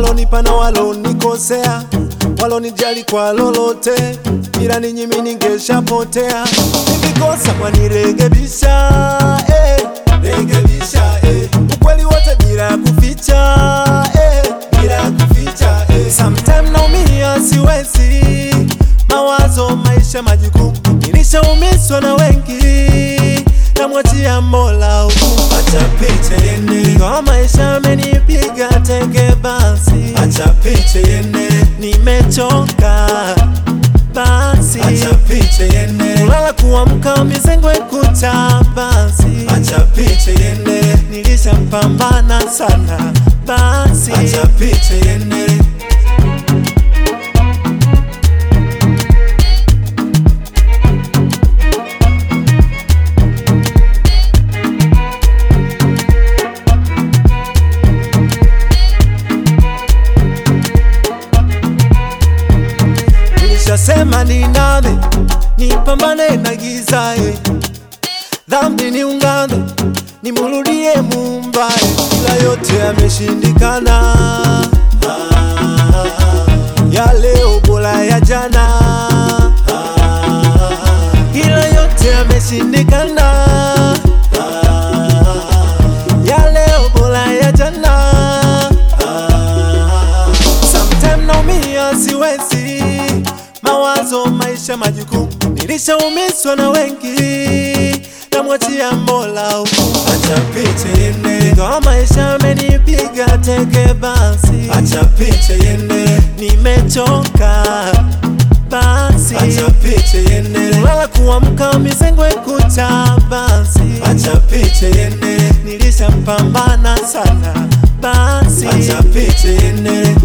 walonipa na walonikosea, walonijali kwa lolote, bila ninyi mimi ningeshapotea. Nikikosa mwanirekebisha, eh, rekebisha, eh, ukweli wote bila kuficha, eh, bila kuficha, eh. Sometime naumia siwezi, mawazo, maisha, majukumu, nilishaumizwa na wengi, namwachia Mola hukumu. Acha picha iende, Ingawa maisha amenipiga teke, basi acha picha iende, nimechoka basi, acha picha iende, kulala kuamka mizengwe kucha basi, acha picha iende, nilishapambana sana basi, acha picha iende. nilishasema niname nipambane na giza eh. dhambi niungame nimurudie Muumbaye, ila yote yameshindikana. Ya leo bora ya jana, ila yote yameshindikana. Ya leo bora ya jana. Sometime naumia siwezi, mawazo, maisha, majukumu, nilishaumizwa na wengi, namwachia Mola hukumu. Acha picha iende, Ingawa maisha amenipiga teke, basi acha picha iende, nimechoka basi, acha picha iende, kulala kuamka mizengwe kucha basi, acha picha iende, nilishapambana sana basi, acha picha iende.